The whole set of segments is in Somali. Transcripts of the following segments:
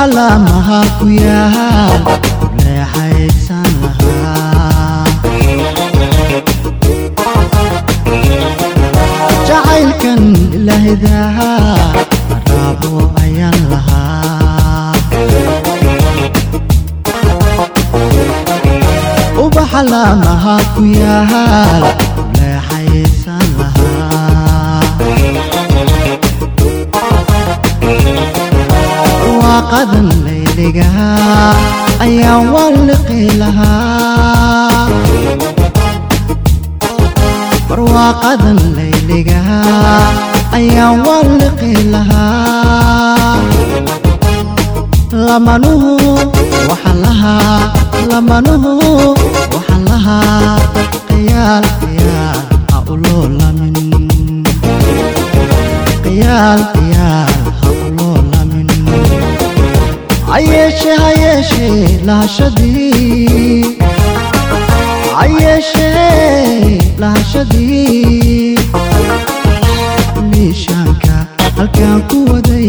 ubaxa laamaha ku yaal leexaysan lahaa jacaylkan ilaahidaha raabo ayaan lahaa ubaxa laamaha ku yaal leexaysan lahaa waaqadan layligaha ayaan walliqi lahaa barwaaqadan layligaha ayaan walliqi lahaa lamanuhu waxaan lahaa lamanuhu waxaan lahaa qiyaal qiyaal ha uloo lamin qiyaal qiyaal ha uloo lamin hayeeshe hayeeshe lahashadii hayeeshe lahashadii liishaanka halkaan ku waday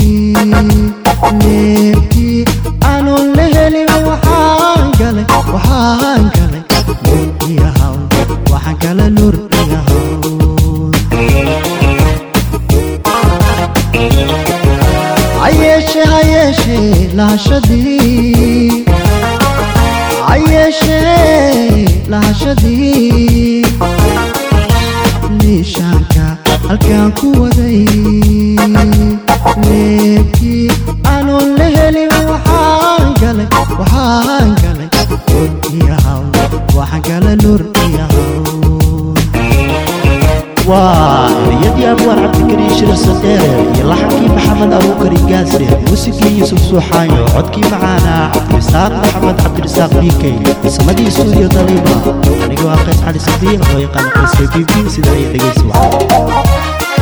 leebkii aanun la helin waxaan galay waxaan galay nur iyo hawl waxaan galay nur iyo hawl hayeeshe hayeeshe lahashadii hayeeshe lahashadii liishaanka halkaan ku waday leebkii aanun la helin waxaan galay waxaan galay nur iyo hawl waxaan galay nur iyo hawl waa ereyadii abwaan cabdikariin shir sadeere iyo laxankii maxamed abuukari gaasre muusigii yuusuf suuxaayo codkii macaanaa cabdirisaaq maxamed cabdirisaaq bikey samadii stuudiyo daliiba anigoo ah qays cali sadiiq loo yaqaano qaysre b b sida ay dhegaysi wacan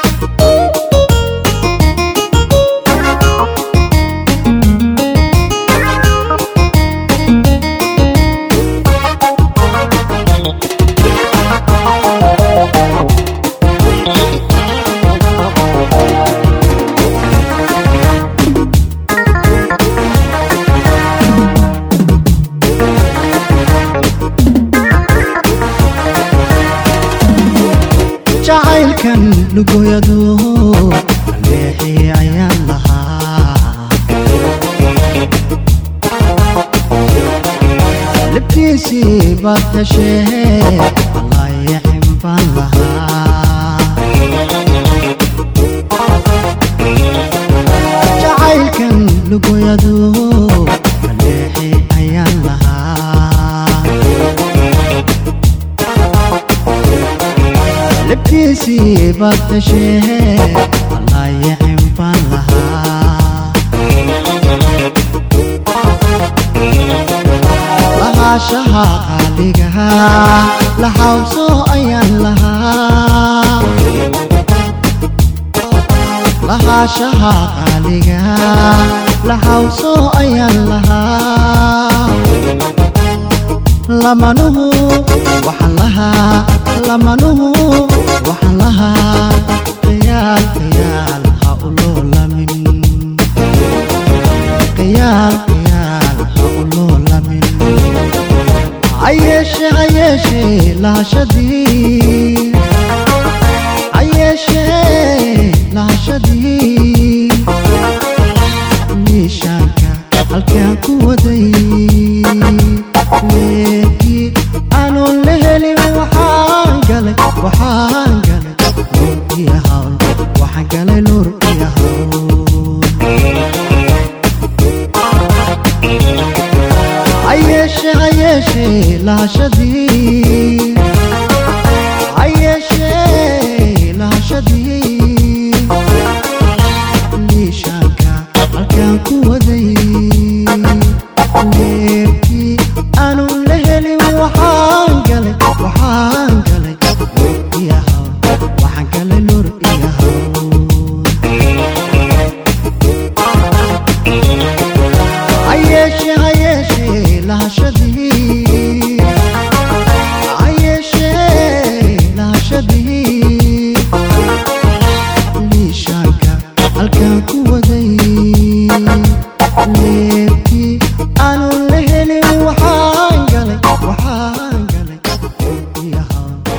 jacaylkan lugoyado leexii ayaan lahaa libtiisii baad heshee allaayixin baan lahaa jacaylkan lugoyado leexii ayaan lahaa libtiisii baad heshee allaayixin baan lahaa lahaashaha qaaligaha laxawso ayaan lahaa lahaashaha qaaligaha laxawso ayaan lahaa lamanuhu waxaan lahaa lamanuhu waxaan lahaa qiyaal qiyaal ha uloo lamin qiyaal qiyaal ha uloo lamin hayeeshe hayeeshe lahashadii hayeeshe lahashadii liishaanka halkaan ku waday leekii aanun la helin waxaan galay waxaan galay nur iyo hawl waxaan galay nur iyo hawl hayeeshe hayeeshe lahashadii hayeeshe lahashadii liishaanka halkaan ku waday leebkii aanun la helin waxaan galay waxaan galay nur iyo hawl waxaan galay nur iyo hawl hayeeshe hayeeshe lahashadii iyo hawl